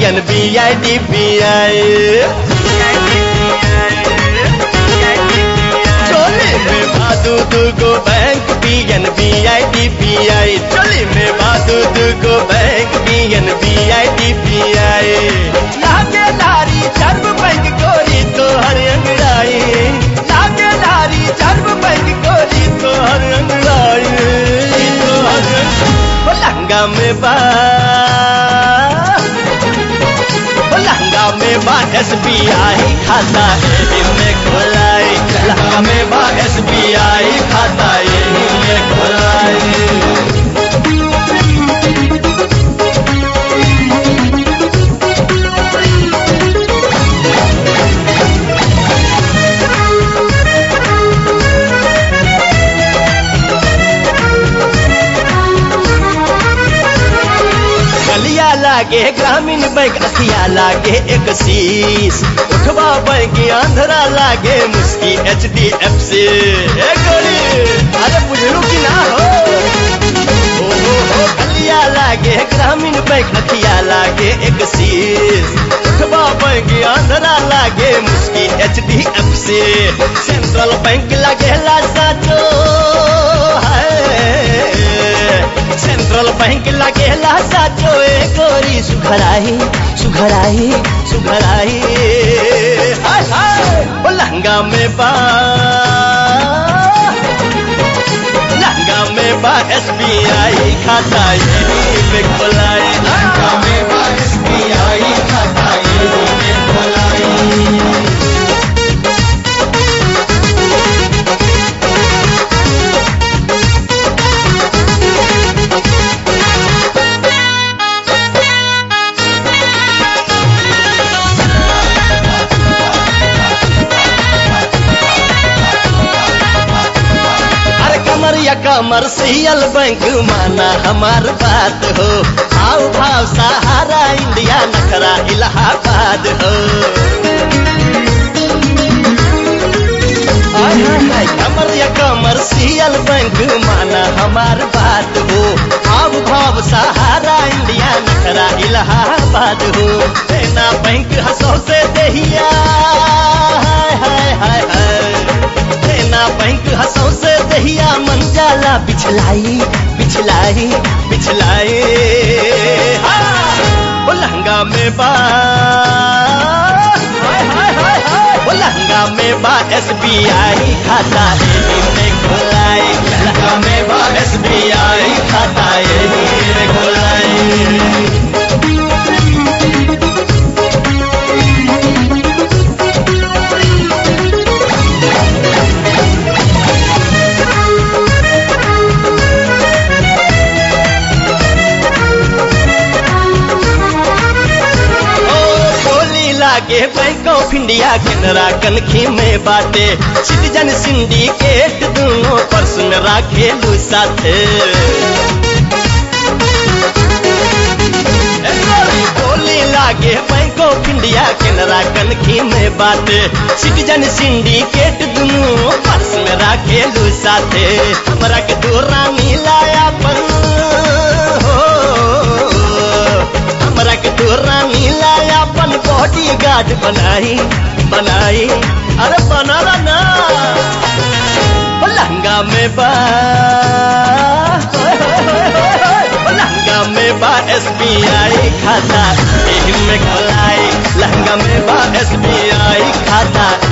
N B I D P I चोली में बादू दुगो bank P N B I D P I चोली में बादू दुगो bank P N B I D P I लागे लारी चर्म बैंक गोरी तो हर अंगड़ाई लागे लारी चर्म बैंक गोरी तो हर अंगड़ाई तो हर अंग- ओ लहंगा में बा ओ लहंगा में बा एस बी आई खाता एही में खोलाई लहंगा में बा एस बी आई खाता एही में खोलाई गलिया लागे ग्रामीण बैंक अखिया लागे एक शीश उठवा बैंक आंध्रा लागे मुस्की एच डी एफ सी अरे बुझलू कि ना हो ओ हो हो गलिया लागे ग्रामीण बैंक अखिया लागे एक शीश उठवा बैंक आंध्रा लागे मुस्की H D F C central bank लागेला साचो है सेंट्रल बैंक लगेला साचो ए गोरी सुघराई सुघराई सुघराई हाय हाय ओ लहंगा में बा लहंगा में बा एस बी आई खाता यही पे खोलाई लहंगा में बा एस बी आई खाता यही पे खोलाई अरे कमरिया कमर्शियल बैंक माना हमार बात हो भाव भाव सहारा इंडिया नखरा इलाहाबाद हो आय हाय हाय कमरिया कमर्शियल बैंक माना हमार बात हो भाव भाव सहारा इंडिया नखरा इलाहाबाद हो देना बैंक हंसो से दहिया हाय हाय हाय हाय देना बैंक हंसों से दहिया मन जाला बिछलाई बिछलाई बिछलाई हाँ। ओ लहंगा में बा हाय हाय हाय हाय ओ लहंगा में बा एस बी आई खाता एही में खोलाई लहंगा में बा एस बी आई खाता एही में खोलाई ओ टोली लागे बैंक ऑफ इंडिया केनरा कनखी में बाटे सिटीजन सिंडिकेट दोनों पर्स में राखेलू साथे ए गोरी टोली लागे बैंक ऑफ इंडिया केनरा कनखी में बाटे सिटीजन सिंडिकेट दोनों पर्स में राखेलू साथे हमरा के दो रानी लाया पर हो हमरा के तो रानी लाया अपन बॉडी गार्ड बनाई बनाई अरे बनाला ना ओ लहंगा में बा ओए होए होए होए होए। ओ लहंगा में बा एस बी आई खाता एही में खोलाई लहंगा में बा एस बी आई खाता